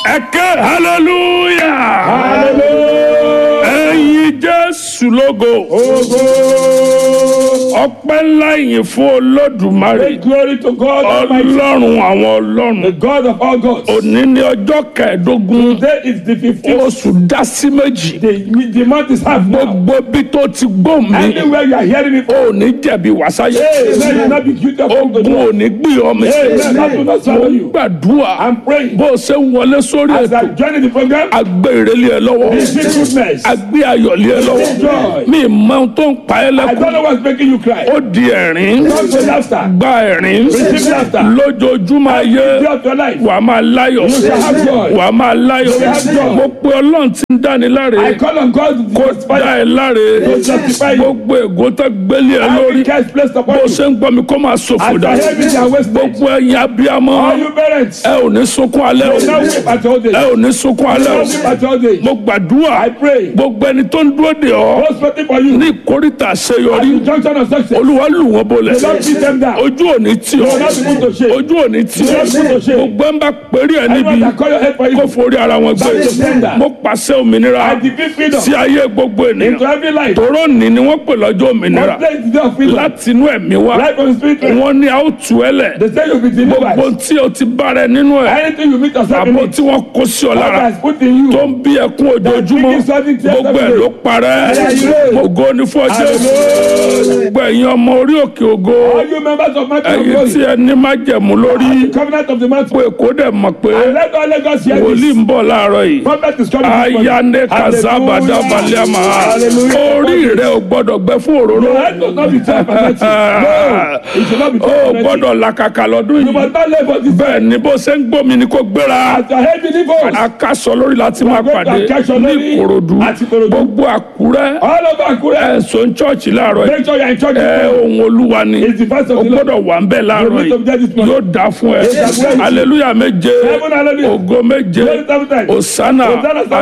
ẹ̀kẹ́ hallelujah Hallelujah. ẹ̀yin jésù lógo Ogo. ọpẹ́ ńlá yìí fún olódùmarè Great glory to God Almighty, ọlọ́run àwọn ọlọ́run the God of all gods. òní ní ọjọ́ kẹẹ̀ẹ́dógún Today is the 15th. oṣù dá sí méjì The, the month is half now. gbogbo bí tó ti gbó mi Anywhere you are hearing me from, ò ní jẹ̀bi wàsáyé let it not be guilty of ogun ò ní gbé ọ mi Amen. That will not mo swallow you. gbàdúrà I'm praying. bó o ṣe ń wọlé sórí As ètò I join the program, agbé ìrẹ́lẹ̀ ẹ lọ́wọ́ receive goodness. agbé ayọ̀lẹ̀ ẹ lọ́wọ́ Joy. mi mọ ohun tó ń pa ẹ́ I lẹ́kùn don't know what's making you cry. ó di ẹ̀rín Don't go laughter. gba ẹ̀rín Receive laughter. lójoojúmọ́ ayé Day of your life. wà á máa láyọ̀ shall have joy. wà á máa láyọ̀ shall have joy. mo pe ọlọ́run tí ń dáni láre I call on God to kó justify dá ẹ láre To justify you. gbogbo ègò tó gbélé ẹ lórí every curse placed upon bó you. ṣe ń gbọ́ mi kó máa ṣòfò As dà I hear it and wasted. gbogbo ẹ̀yin abiyamọ All you parents, ẹ ò ní sunkún alẹ́ o now weep at your ẹ age. ò ní sunkún alẹ́ Now o weep at your age. mo gbàdúrà I pray. gbogbo ẹni tó ń dúró de ọ Those waiting for you. ní ìkórìtà At àṣeyọrí the junction of success. olúwa lù wọ́n bolẹ̀ Don't beat them down. ojú òní tì ọ́ Do not be put to shame. ojú òní tì ọ́ Do not be put to shame. gbogbo ẹ̀ ń bá péré ẹ̀ níbi Everyone that call your head for kó you. forí ara wọn gbé That is tender. mo pàṣẹ òmìnira I decree freedom sí ayé gbogbo ènìyàn into every life. tòró ní ni wọ́n pè lọ́jọ́ òmìnira One place is the day of freedom. láti inú ẹ̀mí wá Life from the spirit. realm. wọ́n ní a ó tú ẹ lẹ̀ They say you'll be gbogbo delivered. tí o ti bára ẹ nínú ẹ̀ Anything you meet yourself in àbò it. tí wọ́n kó sí ọ God lára has put in tó you. ń bí ẹkún ojoojúmọ́ gbogbo ẹ̀ ló parẹ́ ògo ní fún ọjọ́ gbogbo ẹ̀yin ọmọ orí òkè ògo All you members of my ẹ̀yin tí glory. ẹ ní májẹ̀mú lórí Covenant of the mountain. pé kó dẹ̀ mọ̀ pé And let all Lagos hear wòlíì this. ń bọ̀ láàárọ̀ yìí Prophet is coming. this morning. ayane kazabada baliama Hallelujah. orí rẹ ò gbọ́dọ̀ gbẹ fún òróró Your head does not be tied for nothing. No, it should not be ó tied for nothing. gbọ́dọ̀ làkàkà lọ́dún You yìí must not live for this. bẹ́ẹ̀ ni bó ṣe ń gbómi ni kò gbéra As your head believers. akásọ lórí láti máa going to pàdé Akásọ ní lórí ìkòròdú àti Ìkòròdú. gbogbo àkúrẹ́ All over Akure. ẹ̀sùn chọ́ọ̀chì láàárọ̀ yìí Make sure you are in church. ẹ ohun olúwa ni It's the first o of the Lord. gbọ́dọ̀ wà ń bẹ̀ láàárọ̀ You need to be there this yìí morning. yóò dá fún ẹ Yes, I will. aleluya méje Seven hallelujah. ògo méje Glory seven times. osana Hosanna seven